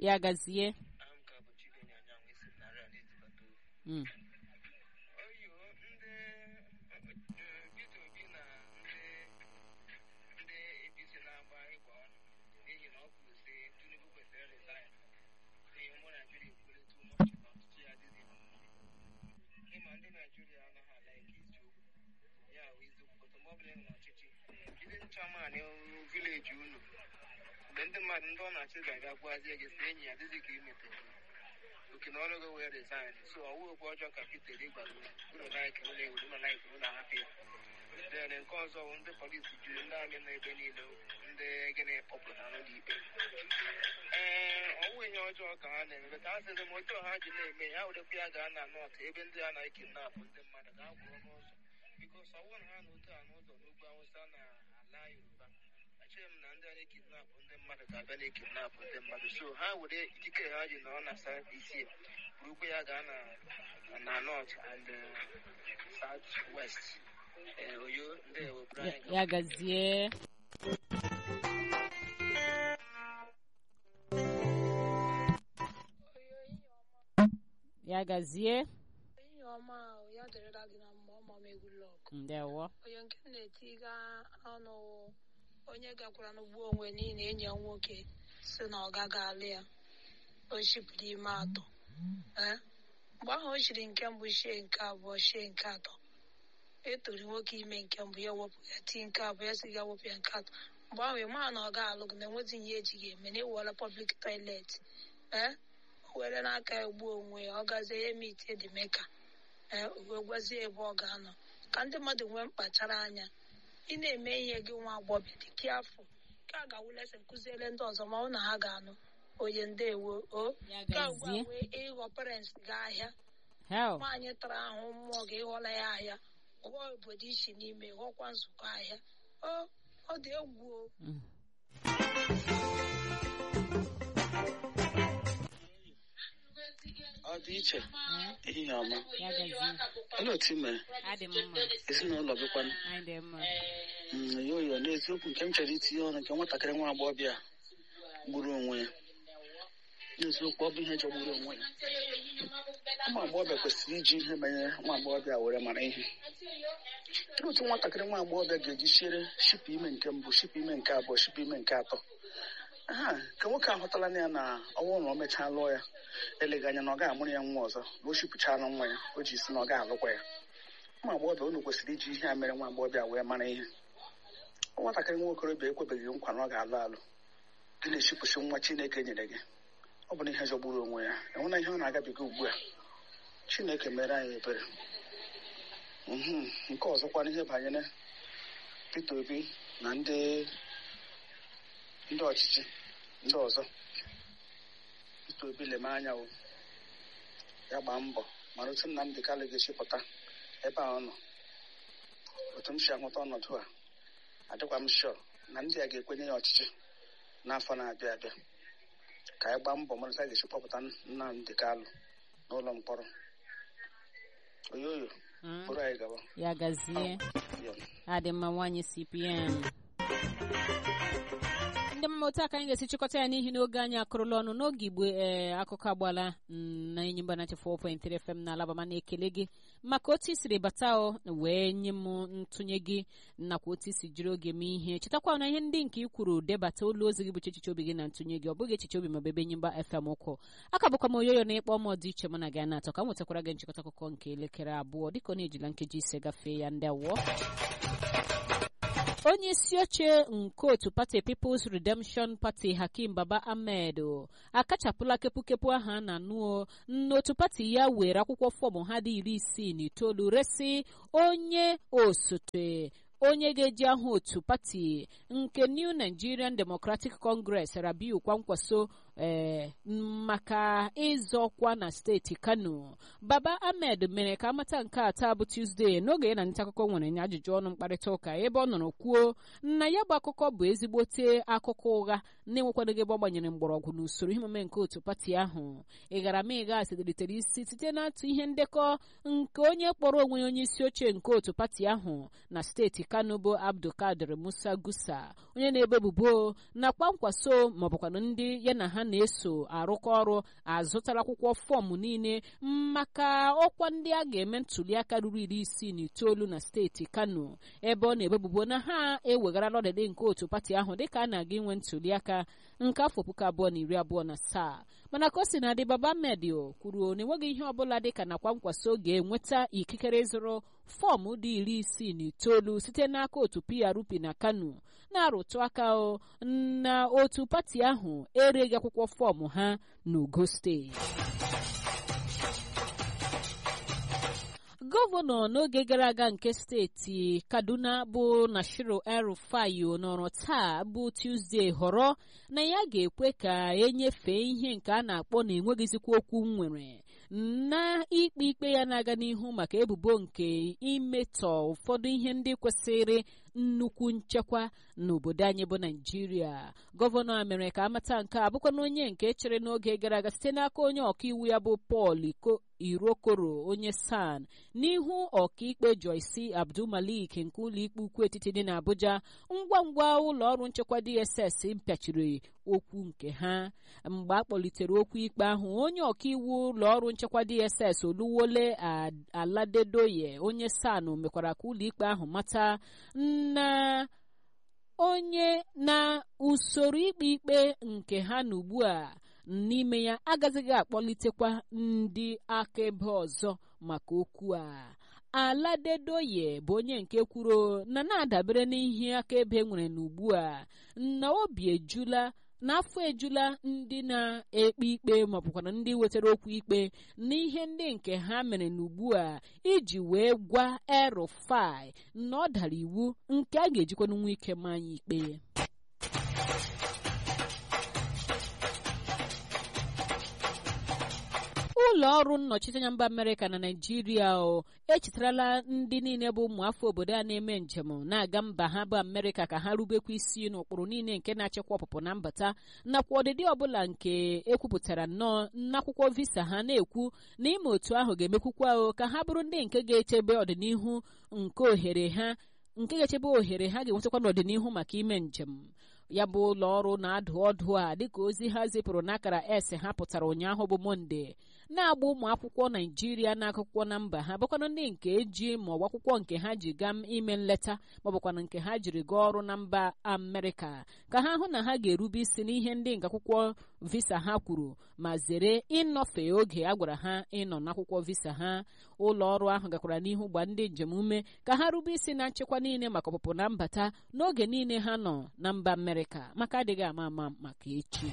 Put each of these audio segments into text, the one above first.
ya gazie aha m ka bụ Chibeni Anyanwụ esi m narị a na-ezibata ozi Mm. oyo ndị eh, Peter Obi na ndị ndị APC na-agba ịgba ọnụ n'ihi na ọ kwuru sị Tinubu kwesịrị resign n'ihi ụmụ Naijiria ekwuole too much na ọchịchị ya adịghị ha mma ịma ndị Naijiria anaghị ala ike eziokwu ya bụ eziokwu pụta mgbe ọbụla ị nọ n'ọchịchị jide nchaman vileji unu mgbe ndị mmadụ ndị ọ na-achị ga-aga gwazie gị sị enyi ya dịzi ka imetere oke na ọrụ gị wee resign so ọwụ okwu ọjọọ ka Peter Obi gwara unu unu like unu ewu unu like unu ahapụ ya then nke ọzọ bụ ndị polisi juru ndị amị nọ ebe niile ndị gịnị kpọpụta n'ụlọ ikpe ee ọwụ ihe ọjọọ ka ha na-eme ka ha sịrị m otu ha ji na-eme ya werekwa ya gaa na nọt ebe ndị a na-ekidnapụ ndị mmadụ gaa gwụrụ n'ụzọ bikos ọwụ na ha na otu a n'ụzọ n'ugwu awụsa na ala yoruba echere m na ndị a na-ekidnapụ ndị mmadụ ga-abịa na-ekidnapụ ndị mmadụ so ha were ikike ha ji nọ na south isi burukwa ya gaa na na north and uh, south west Eh, oyo ndewo Ya- Brian ya gazie ya gazie ihe ọma ahụ ya dịrịla gị na mma ọma m egwu lọk ndewo onye nke m na-etiga ọnụ onye gakwara n'ugbo onwe niile enyi ya nwoke si na ọ gaghị alụ ya o shipụrụ ime atọ ee mgbe ahụ o shiri nke mbụ shie nke abụọ shie nke atọ etori nwoke ime nke mbụ ya wepụ ya tii nke abụọ ya si ga wepụ ya nke atọ mgbe ahụ ị maa na ọ ga-alụ gị na enwezi ihe ejighị eme na ịwụọla pọblik toilet ee o were n'aka ya gbuo onwe ya ọ gazie ya eme ite dị meka ee o wee gwazie ebe ọ ga-anọ ka ndị mmadụ nwee mkpachara anya ị na-eme ihe gị nwa agbọghọ dị ka afọ ka a ga-awụ lesịn kụziere ndị ọzọ ma ọ na ha ga-anụ onye ndewo o Ya ka ugbu a gazie. wee ịghọ parents ga ahịa hel nwaanyị tara ahụ mmụọ gị ịghọla ya ahịa ghọọ obodo iche n'ime ghọkwa nzukọ ahịa o ọ dị egwu o Mm. ọ dị iche ehihie ọma ya gazie olee otu ị mere adị m mma ezinụlọ gịkwanụ anyị dị mma Mm, yoyo n'eziokwu nke m chọrọ itinye ọnụ nke nwatakịrị nwa agbọghọbịa gburu onwe ya n'eziokwu ọ bụ ihe jọgburu onwe ya ụmụ agbọghọbịa kwesịrị iji ihe banyere nwa agbọghọbịa were mara ihe Kedu otu nwatakịrị nwa agbọghọbịa ga-eji siere shipụ ime nke mbụ shipụ ime nke abụọ shipụ ime nke atọ ha ka nwoke ahụtala na ya na ọnwụ na o mechaa lụọ ya eleghị anya na ọ ga-amụrụ ya nwa ọzọ na o shipụchara nwa ya o ji si na ọ ga-alụkwa ya ụmụ agbọghọbịa unu kwesịrị iji ihe a mere nwa agbọghọbịa wee mara ihe nwatakịrị nwa okorobịa ekwebeghị nkwa na ọ ga-alụ alụ gị na-echipụsị nwa chineke nyere gị ọ bụ na ihe jọgburu onwe ya enwena ihe ọ na-agabiga ugbu a chineke mere anyị ebere Mhm. nke ọzọkwa n'ihe banyere Peter Obi na ndị ndị ọchịchị ndị ọzọ Peter Obi leme anya o ya gbaa mbọ mara otu Nnamdị Kalụ ga-esi ebe a ọ nọ otu m si ahụta ọnọdụ a adịkwa m shọ na ndị a ga-ekwenye ya ọchịchị n'afọ na-abịa abịa ka anyị gbaa mbọ marụta a ga-esi kpọpụta Nnamdị Kalụ n'ụlọ mkpọrọ oyoyo Mm. bụrụ anyị gaba ya gazie Ya. adị mma nwaanyị cpn ndị mma otu aka anyị ga-esi chịkọta ya n'ihi na oge anyị akụrụla ọnụ n'oge igbo ee akụkọ agbala mm, na enyi mba na 4.3 fm na alabama na-ekele gị maka otu i siri bata o wee nye m ntụnye gị nakwa otu i si jiri oge mee ihe chetakwa na ihe ndị nke i kwuru debata olu ozi gị bụ echiche obi gị na ntụnye gị ọ bụghị echiche obi ma bụ ebe enyi mba fm ụkwụ aka bụkwa m oyoyo na ịkpọ m dị iche mụ na gị na-atọ ka m nwetakwara gị nchịkọta akụkọ nke elekere abụọ dịka ọ na-ejila nkeji ise gafee ya ndị awụọ onye isi oche nke otu pati People's Redemption Party Hakim Baba Ahmed o, akachapụla kepukepu ahụ a na-anụ n'otu pati ya were akwụkwọ fọm ha dị iri isii na itoolu resi onye osote onye ga-eji aha otu pati nke New Nigerian Democratic Congress Rabiu Kwankwaso ee maka ịzọkwa na steeti Kano Baba Ahmed mere ka amata nke a taa bụ Tuesday n'oge ya na nta akụkọ nwere nye ajụjụ ọnụ mkparịta ụka ebe ọ nọrọ kwuo na ya bụ akụkọ bụ ezigbote akụkọ ụgha na-enwekwadịghị ebe ọ gbanyere mgbọrọgwụ n'usoro ihe omume nke otu pati ahụ ịgaramịga sedelitere isi site n'atụ ihe ndekọ nke onye kpọrọ onwe ya onye isi oche nke otu pati ahụ na steeti Kano bụ Abdulkadir Musa Gusa onye na-ebe ebubo na kwankwaso maọbụkwanụ ndị ya na ha na-eso arụkọ ọrụ azụtara akwụkwọ fọọmụ niile maka ọkwa ndị a ga-eme ntụliaka ruru iri isii na itoolu na steeti kano ebe ọ na-ebebubo na ha ewegharala ọdịdị nke otu pati ahụ dịka a na-aga inwe ntụliaka nke afọ puku abụọ na iri abụọ na asaa mana ka o si na adị baba medio kwuru na enweghị ihe ọbụla dịka nakwa nkwaso ga-enweta ikikere ịzụrụ fọọmụ dị iri isii na itoolu site n'aka otu prp na kano na-arụtụ aka na otu pati ahụ ereghị akwụkwọ fọọmụ ha n'ogo steeti gọvanọ n'oge gara aga nke steeti kaduna bụ nashiru el-rufayo nọrọ taa bụ tuzdee họrọ na ya ga-ekwe ka enyefee ihe nke a na-akpọ na enweghịzikwa okwu nwere na ikpe ikpe ya na-aga n'ihu maka ebubo nke imetọ ụfọdụ ihe ndị kwesịrị nnukwu nchekwa n'obodo anyị bụ naijiria gọvanọ a mere ka amata nke a bụkwa na onye nke chere n'oge gara aga site n'aka onye ọkaiwu ya bụ pọl irokoro onye san n'ihu ọkaikpe joyce abdulmalik nke ụlọikpe ukwu etiti dị n'abuja ngwa ngwa ụlọ ọrụ nchekwa dss mpịachiri okwu nke ha mgbe a kpọlitere okwu ikpe ahụ onye ọkaiwu ụlọ ọrụ nchekwa dss oluwole aladedoye onye san mekwara ka ụlọikpe ahụ mata na onye na usoro ikpe ikpe nke ha na ugbu a n'ime ya agazighị akpọlitekwa ndị akaebe ọzọ maka okwu a aladedoye bụ onye nke kwuru na na-adabere n'ihe akaebe nwere n'ugbu a na obi ejula n'afọ ejula ndị na-ekpe ikpe maọbụkwana ndị wetara okwu ikpe n'ihe ndị nke ha mere n'ugbu a iji wee gwa erufai na ọ dara iwu nke a ga-ejikwana nwa ike ma anyị ikpe ụlọ ọrụ nnọchiteanya mba amerịka na naijiria o echetarala ndị niile bụ ụmụ afọ obodo a na-eme njem na-aga mba ha bụ amerịka ka ha rubekwa isi n'ụkpụrụ niile nke na-achịkwa ọpụpụ na mbata nakwa ọdịdị ọbụla nke ekwupụtara nnọọ n'akwụkwọ visa ha na-ekwu na ime otu ahụ ga-emekwukwa o ka ha bụrụ ndị nke ga-echebe ọdịnihu nke ohere ha nke ga-echebe ohere ha ga-enwetakwa n'ọdịnihu maka ime njem ya bụ ụlọ ọrụ na-adụ ọdụ a dịka ozi ha zipụrụ n'akara s ha pụtara ụnyaahụ bụ monde na-agba ụmụ akwụkwọ naijiria na akwụkwọ na mba ha bụkwanụ ndị nke eji ma ọ bụ akwụkwọ nke ha ji gaa ime nleta ma ọ bụkwanụ nke ha jiri gaa ọrụ na mba amerịka ka ha hụ na ha ga-erube isi n'ihe ndị nke akwụkwọ visa ha kwuru ma zere ịnọfe oge a gwara ha ịnọ n'akwụkwọ visa ha ụlọ ọrụ ahụ gakwara n'ihu gba ndị njem ume ka ha rube isi na nchekwa niile maka ọpụpụ na mbata n'oge niile ha nọ na mba amerịka maka adịghị ama ama maka echi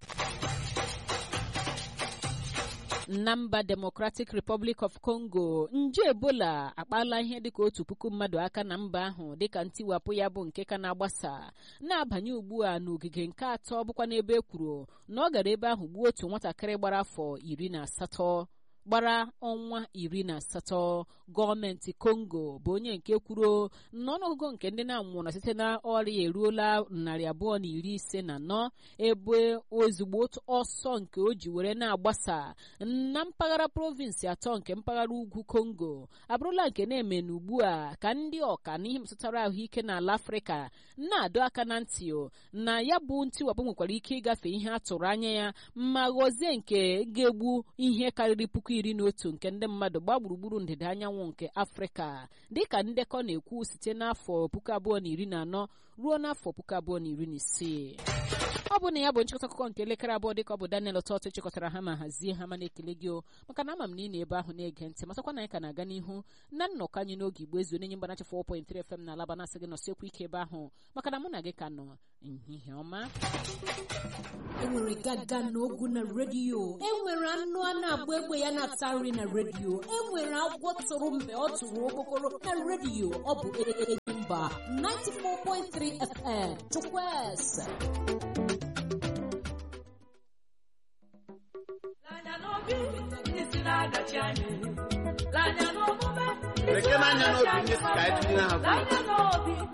na mba democratic republic of congo nje ebola akpala ihe dịka otu puku mmadụ aka na mba ahụ dịka ntiwapụ ya bụ nke ka na-agbasa na-abanye ugbu a n'ogige nke atọ bụkwa n'ebe e kwuru na ọ gara ebe ahụ gbuo otu nwatakịrị gbara afọ iri na asatọ gbara ọnwa iri na asatọ gọọmenti kongo bụ onye nke kwuru na ọnụọgụgụ nke ndị na-anwụrụ site na ọrịa eruola narị abụọ na iri ise na anọ ebe ozugbo ọsọ nke o ji were na-agbasa na mpaghara provinsi atọ nke mpaghara ugwu kongo abụrụla nke na-eme n'ugbu a ka ndị ọka n'ihe metụtara ahụike n'ala afrịka na-adọ aka na ntị na ya bụ ntiwapụ nwekwara ike ịgafe ihe a tụrụ anya ya ma ghọzie nke ga-egbu ihe karịrị puku iri na otu nke ndị mmadụ gbaa gburugburu ndịda anyanwụ nke afrịka dịka ndekọ na-ekwu site n'afọ puku abụọ na iri na anọ ruo n'afọ puku abụọ na iri na isii ọ bụ na ya bụ nchịkọta akụkọ nke elekere abụọ dịka ọ bụ daniel ọtọtụ chịkọtara ha ma hazie ha ma na-ekele gị o maka na ama m na ị na ebe ahụ na-ege ntị matakwa na anyị ka na-aga n'ihu na nnọkọ anyị n'oge igbo ezu onye mgbanachi 4.3 fm na alaba na-asị gị nọsiekwu ike ebe ahụ maka na mụ na gị ka nọ nhihie ọma enwere gaga na ogu na redio enwere anụ a na-agba egbe ya na-ata nri na redio enwere agwọ tụrụ mgbe ọ tụrụ okpokoro na redio ọ bụ mba 94.3 fm chukwueze Lekere anya n'obi ndị si ka anyị tụnyere ha